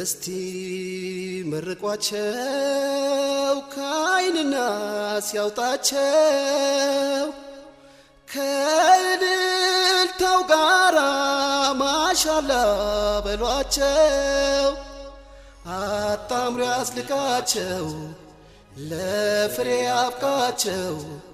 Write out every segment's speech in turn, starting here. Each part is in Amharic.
እስቲ መርቋቸው ከአይንና ሲያውጣቸው ከእልልታው ጋራ ማሻላ በሏቸው አጣምሮ ያስልቃቸው ለፍሬ አብቃቸው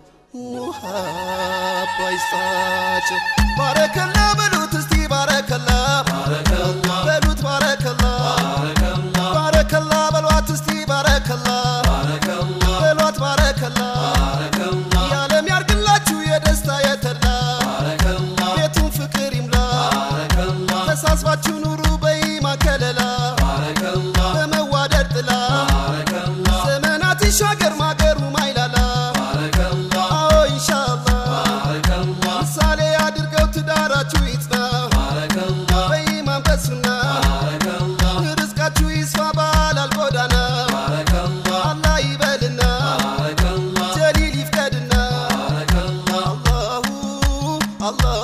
ሙሃባ ይስጣቸው ባረከላ በሉት እስቲ ባረከላ በሉት ባረከላ ባረከላ በሏት እስቲ ባረከላ በሏት ባረከላ የዓለም ያርግላችሁ የደስታ የተላ ቤቱን ፍቅር ይምላ ተሳስባችሁ ኑሩ በኢማን ከለላ በመዋደድ ጥላ ዘመናት ይሻገር ማገሩ ማይላላ አዎ ኢንሻአላህ ምሳሌ አድርገው ትዳራችሁ ይጽና በኢማን በሱና ርዝቃችሁ ይስፋ ባላል ጎዳና አላህ ይበልና ጀሊል ይፍቀድና አላሁ አላሁ